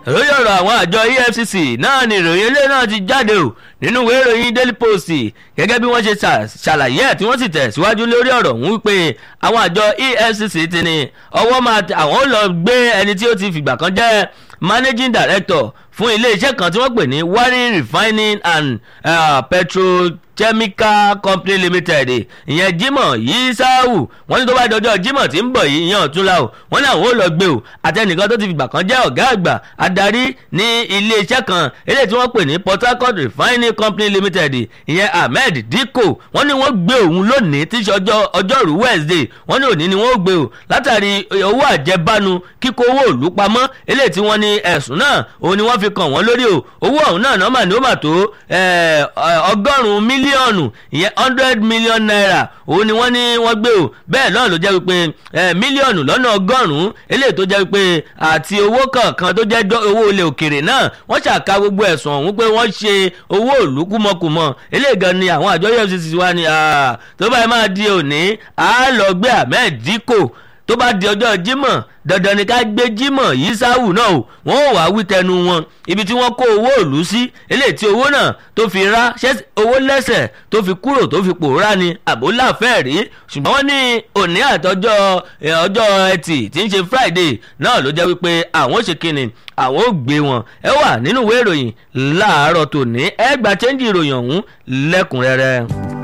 lórí ọ̀rọ̀ àwọn àjọ efcc náà ni ìròyìn ilé náà ti jáde o nínú ìwé ìròyìn daily post gẹ́gẹ́ bí wọ́n ṣe ṣàlàyé ẹ̀ tí wọ́n sì tẹ̀síwájú lórí ọ̀rọ̀ ọ̀hún wípé àwọn àjọ efcc ti ní ọwọ́ máa àwọn ò lọ gbé ẹni tí ó ti fìgbà kan jẹ́ managing director fún iléeṣẹ́ kan tí wọ́n pè ní warren refining and uh, petrochemical company limited ìyẹn jimoh yisau wọ́n ní tó bá dọjọ́ jimoh tí ń bọ̀ yìí ìyẹn ọ̀túnla o wọ́n ní àwọn ò lọ gbé o àtẹnìkan tó ti fìgbà kan jẹ́ ọ̀gá àgbà adarí ní iléeṣẹ́ kan eléyìí tí wọ́n pè ní port harcourt refining company limited ìyẹn ahmed dikko wọ́n ní wọ́n gbé òun lónìí tí í ṣe ọjọ́rú wednesday wọ́n ní òní ni wọ́n gbé o látàrí owó àjẹbánu kíkó owó òlú pamọ́ eléyìí tí wọ́n ní ẹ̀sùn náà òun ni wọ́n fi kàn wọ́n lórí o owó ọ̀hún náà nọ́mà ni ó mà tó ọgọ́rùn-ún mílíọ̀nù ìyẹn hundred million naira òun ni wọ́n ní wọ́n gbé o bẹ́ẹ̀ náà ló jẹ́ wípé mílíọ̀nù lọ́nà ọgọ́rùn-ún eléyìí tó jẹ́ wípé àti owó kọ̀ọ̀kan tó jẹ́ owó ilẹ̀ òkèrè náà wọ́n ṣàka gbogbo ẹ̀sùn ọ̀hún pé wọ́n ṣe owó ìlú kúmọkùmọ eléyìí gan ni àwọn àjọ efcc wa ni tó báyìí máa di òní àá lọ gbé ahmed dikko tó bá di ọjọ́ jímọ̀ dandan ni ká gbé jímọ̀ yìí sáwù náà o wọ́n ò wá wí tẹnu wọn ibi tí wọ́n kó owó òlú sí eléyìí tí owó náà tó fi rá owó lẹ́sẹ̀ tó fi kúrò tó fi pòórá ni àbólàfẹ́ rí ṣùgbọ́n wọ́n ní òní àtọ́jọ́ ọjọ́ ẹtì tí ń ṣe friday náà ló jẹ́ wípé àwọn ṣe kíni àwọn ò gbé wọn ẹ wà nínú ìwé ìròyìn láàárọ̀ tòní ẹ gba chẹ́ńjì ìròyìn ọ̀hún lẹ́kùnrẹ́rẹ́.